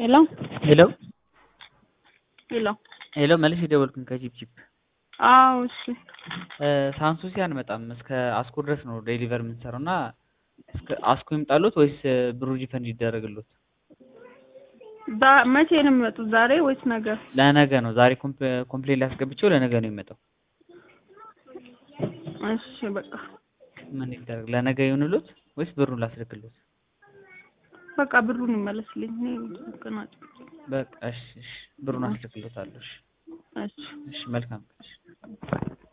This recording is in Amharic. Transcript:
ሄሎ ሄሎ ሄሎ ሄሎ መልስ የደወልኩኝ ከጂፕጂፕ አዎ እሺ ሳንሱሲ አንመጣም እስከ አስኮ ድረስ ነው ዴሊቨር የምንሰራው እና እስከ አስኮ ይምጣሉት ወይስ ብሩ ሪፈንድ ይደረግሉት? ዛ- መቼ ነው የሚመጡት? ዛሬ ወይስ ነገ? ለነገ ነው። ዛሬ ኮምፕሌን ላስገብቼው ለነገ ነው የሚመጣው። እሺ በቃ ምን ይደረግ? ለነገ ይሁንሉት ወይስ ብሩን ላስልክሉት? በቃ ብሩን ይመለስልኝ። እኔ ገና- በቃ እሺ፣ እሺ ብሩን አስልክሎታለሁ። እሺ፣ እሺ እሺ መልካም ቀን። እሺ